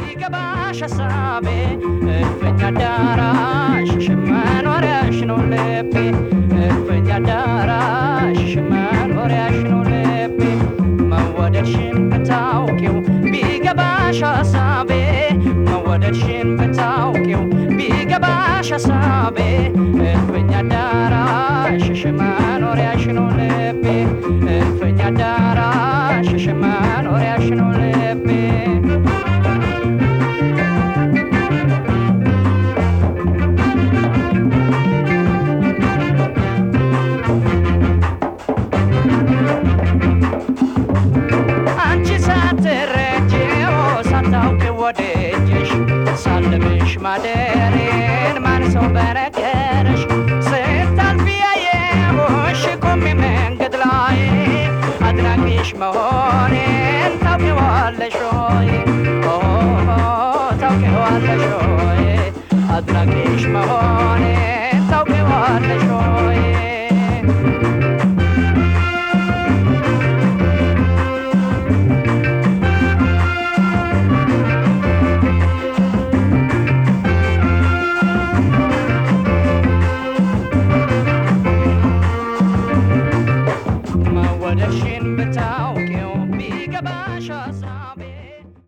ቢገባሽ ሀሳቤ እልፍኝ አዳራሽሽ መኖሪያሽ ነው ልቤ እልፍኝ አዳራሽሽ መኖሪያሽ ነው ልቤ መወደድሽን ብታውቂው ቢገባሽ ሀሳቤ መወደድሽን ብታውቂው ቢገባሽ ሀሳቤ እልፍኝ አዳራሽሽ መኖሪያሽ ነው ልቤ እልፍኝ አዳራሽሽ መኖሪያሽ ነው ልቤ አንቺ ሳትረጂው ሳታውቂ ወደጅሽ ሳልምሽ ማደሬን ማን ሰው በነገረሽ ስታልፊ ያየሁሽ ቆሜ መንገድ ላይ አድናቂሽ መሆኔን ታውቂዋለሽ ሆይ ኦ ታውቂዋለሽ ሆይ አድናቂሽ መሆኔን ታውቂዋለሽ ሆይ